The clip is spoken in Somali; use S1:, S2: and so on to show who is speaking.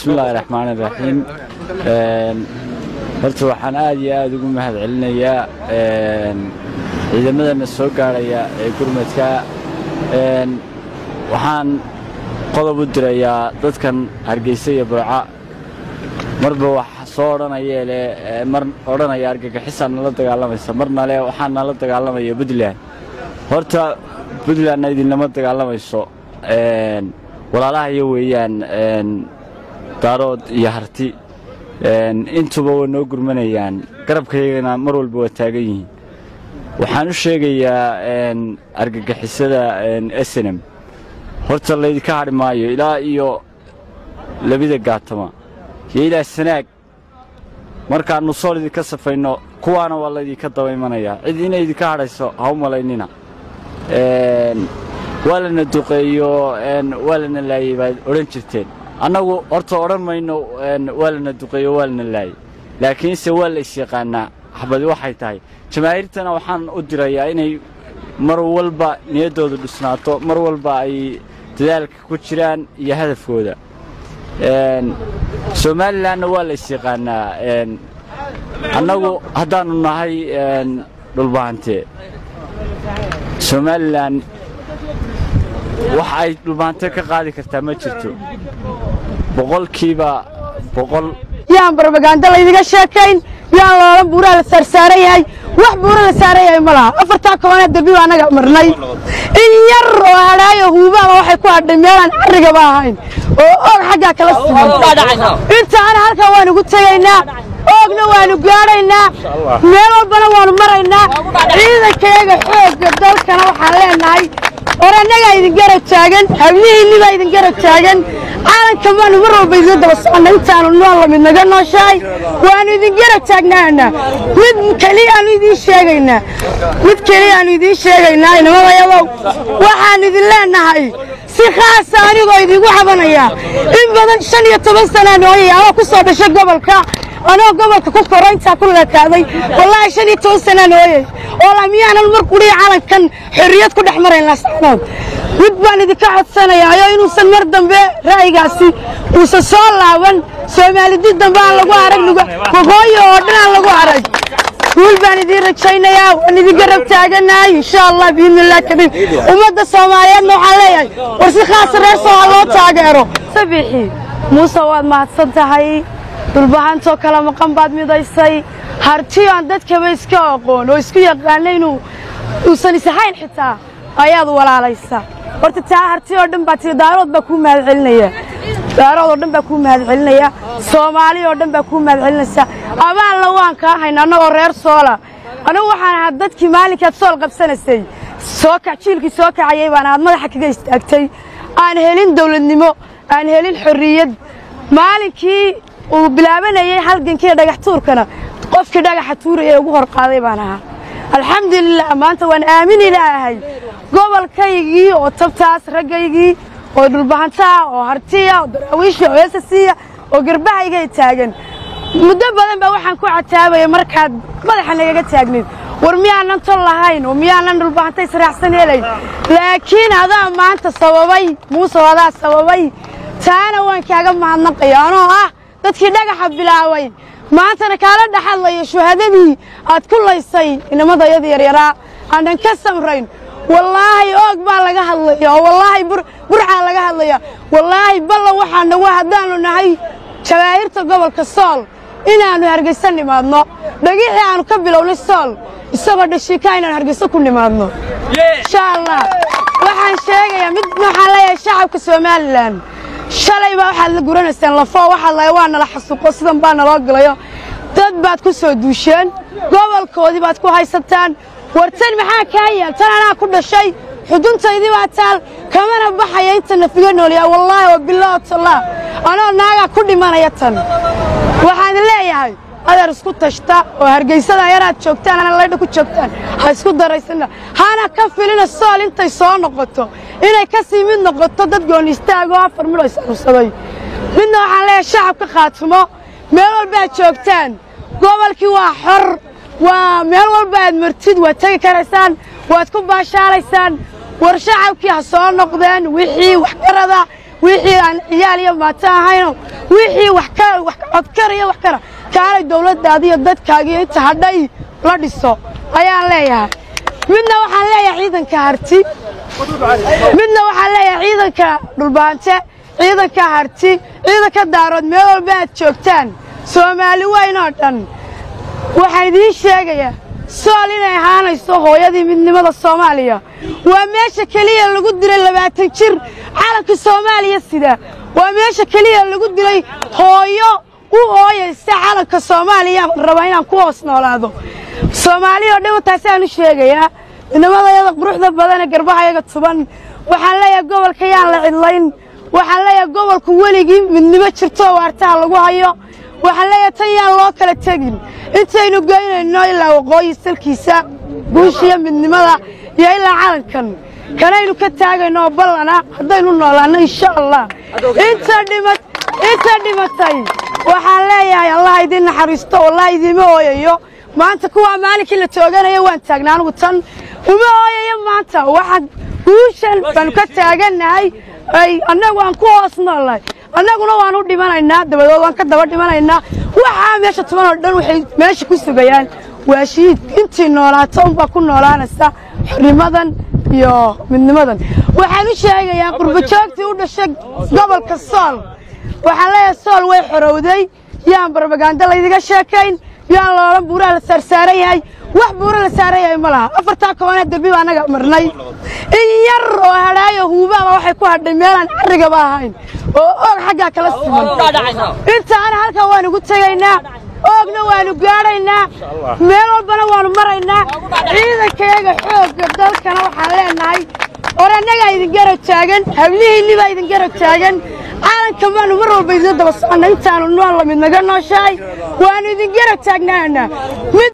S1: bismillaahi raxmaani raxiim horta waxaan aad iyo aad ugu mahad celinayaa ciidamadana soo gaadhaya ee gurmadka waxaan qodob u dirayaa dadkan hargeysa iyo burca marba wax soo odhanayeele mar odhanaya argagixisaa nala dagaalamaysa marna le waxaa nala dagaalamaya puntland horta puntlandna idinlama dagaalamayso walaalahayo weeyaan daarood iyo harti intuba waa noo gurmanayaan garabkaygana mar walba waa taagan yihiin waxaan u sheegayaa argagixisada snm horta laydinka hadhi maayo ilaa iyo labida gaatama iyo ilaa sanaag markaannu sool idinka safayno kuwaana waa laydinka daba imanayaa cid inay idinka hadhayso ha u malaynina waa lana duqeeyo waa lana laayey baad odhan jirteen annagu horta odhan mayno waa lana duqeeyo waa lana laayey laakiinse waa la isyaqaannaa xabadi waxay tahay jamaahiirtana waxaan u dirayaa inay mar walba niyaddooda dhisnaato mar walba ay dadaalka ku jiraan iyo hadafkooda somalilanna waa la isyaqaannaa annagu haddaannu nahay dhulbahante somalilan wax ay dhulbahante ka qaadi kartaa ma jirto boqolkiiba boqol
S2: yaan barbagaando laydiga sheekayn yaan loolan buuraa la saarsaaran yahay wax buura la saaran yahay ma laha afartaa kobanee dambi baa annaga marnay in yar oo hadhaayo huubaaba waxay ku hadhay meelaan carrigaba ahayn oo oog xaggaa kala siman intaana halkan waanu gu tegaynaa oogna waanu gaadhaynaa meel walbana waanu maraynaa ciidankayaga xoogga dalkana waxaan leenahay or annagaa idin garab taagan hablihiinnibaa idin garab taagan caalanka baanu mar walba idiin daba soconna intaanu nool lamid naga nooshahay waanu idin garab taagnaana mid keliyaanu idiin sheegaynaa mid keliyaanu idiin sheegaynaa inamadayadow waxaanu idin leenahay si khaasa anigoo idiigu xabanaya in badan shan iyo toban sanaa nooyaya anoo ku soo dhashay gobolka anoo gobolka ku koro intaa ku leekaaday wallaahi shan iyo toban sanaa nooyay oo la miyaanan mar qudhiya calankan xorriyad ku dhex marayn laascanood mid baan idinka codsanayaayo inuusan mar dambe ra'yigaasi uusan soo laaban soomaalidid dambe aan lagu arag waqooyi oo dhan aan lagu arag guul baan idiin rajaynayaa waan idin garab taaganahay insha allah biidnillaah kariim ummadda soomaaliyeedna waxaan leeyahay war si khaasa reer soo ha loo taageero sabixi muuse waad mahadsan tahay dhulbahantoo kala maqan baad midaysay hartiyo aan dadkaba iska aqoon oo isku yaqaana inuu uusan isahayn xitaa ayaad walaalaysa horta taa harti oo dhan baa tii daarood baa kuu mahad celinaya daarood oo dhan baa kuu mahad celinaya soomaali oo dhan baa kuu mahad celinaysa abaalla waan kaa hayna annagoo reer soola anigu waxaan ahaa dadkii maalinkaad sool qabsanaysay soo kac jiilkii soo kacayay baan ahaad madaxa kaga istaagtay aan helin dawladnimo aan helin xorriyad maalinkii uu bilaabanayay halgankii dhagax tuurkana qofkii dhagaxa tuuraya ee ugu hor qaaday baan ahaa alxamdulilah maanta waan aamini laahay gobolkaygii oo tabtaas raggaygii oo dhulbahantaa oo hartiya oo daraawiisha oo esasiya oo garbahaygay taagan muddo badan baa waxaan ku cataabaya markaad madaxa nagaga taagnayd war miyaanan tol lahayn oo miyaanan dhulbahanta israacsan helayn laakiin adaa maanta sababay muuse adaa sababay taana waan kaaga mahadnaqaya anoo ah dadkii dhagaxa bilaabay maantana kaala dhaxadlaya shuhadadii aad ku laysay inamadayada yaryaraa aanan ka samrayn wallaahi oog baa laga hadlaya oo wallaahi burcaa laga hadlaya wallaahi balla waxaa nagu haddaannu nahay jawaahirta gobolka sool inaannu hargayso nimaadno dhagixii aannu ka bilownay sool isagoo dhashiikaa inaannu hargayso ku nimaadno insha allah waxaan sheegayaa mid waxaan leeyahay shacabka somalilan shalay baa waxaad la guranaysaan lafoo waxaad lahay waa nala xasuuqo sidan baa naloo galayo dad baad ku soo duusheen gobolkoodii baad ku haysataan wartan maxaa kaa yaal tan anaa ku dhashay xuduntaydii baa taal kamana baxaya inta nafiga noolyaa wallaahi wa bilaahi tallah anoo naagaa ku dhimanaya tan waxaan leeyahay adeer isku tashta oo hargaysada yaraad joogtaan ana laydha ku joogtaan ha isku daraysana hana ka filina sool intay soo noqoto inay ka sii mid noqoto dad gooni istaagoo afar midoo isarursaday midna waxaan leeyahay shacabka khaatumo meel walba aad joogtaan gobolkii waa xor waa meel walba aad martid waad tegi karaysaan waad ku baashaalaysaan war shacabkii ha soo noqdeen wixii waxgarada wixii aan ciyaal iyo maato ahayno wixii wax ka wax codkara iyo wax kara kaalay dawladdaada iyo dadkaagiyo inta hadhay la dhiso ayaan leeyahay midna waxaan leeyahay ciidanka harti midna waxaan leeyahay ciidanka dhulbaante ciidanka harti ciidanka daarood meel walba aad joogtaan soomaali weyn oo dhan waxaan idiin sheegayaa sool inay ahaanayso hooyadii midnimada soomaaliya waa meesha keliya lagu dilay labaatan jir calanka soomaaliya sida waa meesha keliya lagu dilay hooyo u hooyaysa calanka soomaaliya raba inaan ku hoos noolaado soomaaliya oo dhan taasaan u sheegayaa midnimadayada quruxda badan ee garbahayaga tuban waxaan leeyahay gobolka yaan la cidlayn waxaan leeyahay gobolku weligii midnimo jirto waartaha lagu hayo waxaan leeyahay tan yaan loo kala tegin intaynu geynayno ilaa waqooyi salkiisa guushiyo midnimada iyo ilaa calankan kanaynu ka taagayno oo ballana haddaynu noolaanno insha allah inta dhima inta dhimatay waxaan leeyahay allah idiin naxariisto wallahi idiima ooyayo maanta kuwaa maalinkii la tooganaya waan taagnaa anugu tan uma ooyayo maanta waxaan guushan baanu ka taagannahay ay annagu aan ku hoos noolnahay annaguna waan u dhimanaynaa dabadood waan ka daba dhimanaynaa waxaa meesha tuban oo dhan waxay meesha ku sugayaan waa shiid intii noolaato unbaa ku noolaanaysa xornimadan iyo midnimadan waxaan u sheegayaa qurbajoogtii u dhashay gobolka sool waxaan leeyahay sool way xorowday yaan barbagaando laydiga sheekayn yaan loola buuraha la saarsaaran yahay wax buura la saaran yahay ma laha afartaa kobanee derbi baa annaga marnay in yar oo hadhaayo huubaaba waxay ku hadhay meelaan carrigaba ahayn oo oog xaggaa kala siman intaana halkan waan ugu tegaynaa oogna waanu gaadhaynaa meel walbana waanu maraynaa ciidankayaga xoogga dalkana waxaan leenahay or annagaa idin garab taagan hablihiinni baa idin garab taagan calanka baanu mar walba idin daba soconna intaanu nool lamid naga nooshahay waanu idin garab taagnaanaa